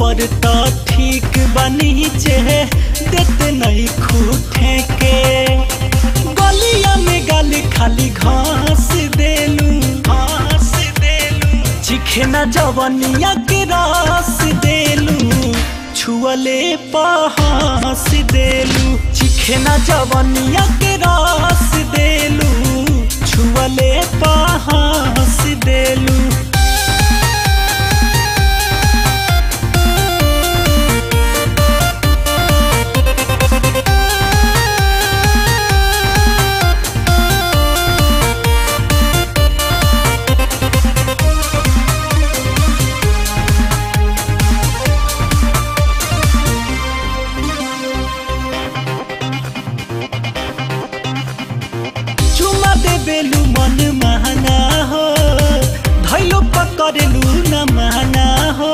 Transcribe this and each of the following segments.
ऊपर तो ठीक बनी चे देते नहीं खूटे के गलिया में गाली खाली घास देलू घास देलू चिखे न जवनिया के रस देलू छुअले पहास देलू चिखे न जवनिया के रस देलू छुअले पहास देलू चुमा दे बेलू मन महना हो धैलो पकड़लू न महना हो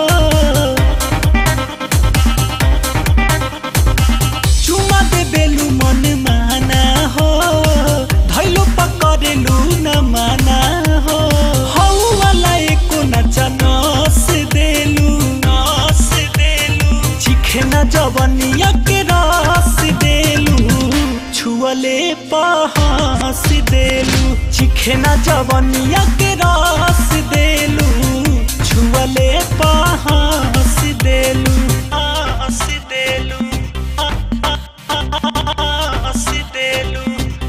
चुमा दे बेलू मन महना हो धैलो पकड़लू न महना हो हौ वाला एको नचा नस देलू नस देलू चिखे न जवनिया के रस देलू छुअले पहास देलू चिखे न जवनिया के रस देलू छुअले पहास देलू आस देलू आस देलू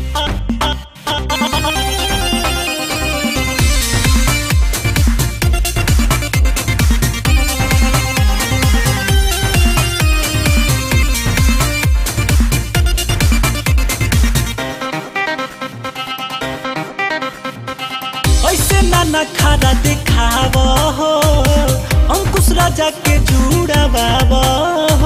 ऐसे नाना खारा दिखाव हो अंकुश राजा के जुड़ाव हो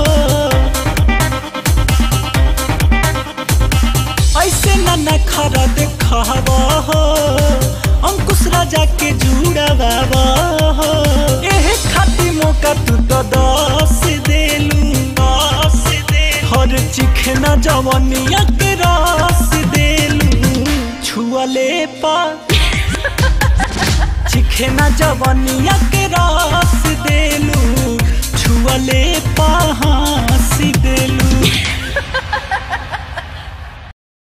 ऐसे नाना खारा दिखाव हो अंकुश राजा के जुड़ाव हो एहे खाती मौका तू तो दस देलू दस देलू हर चिखना जवनिया के रस देलू छुअले पा चिखे न जवनिया के रस देलू छुअले पा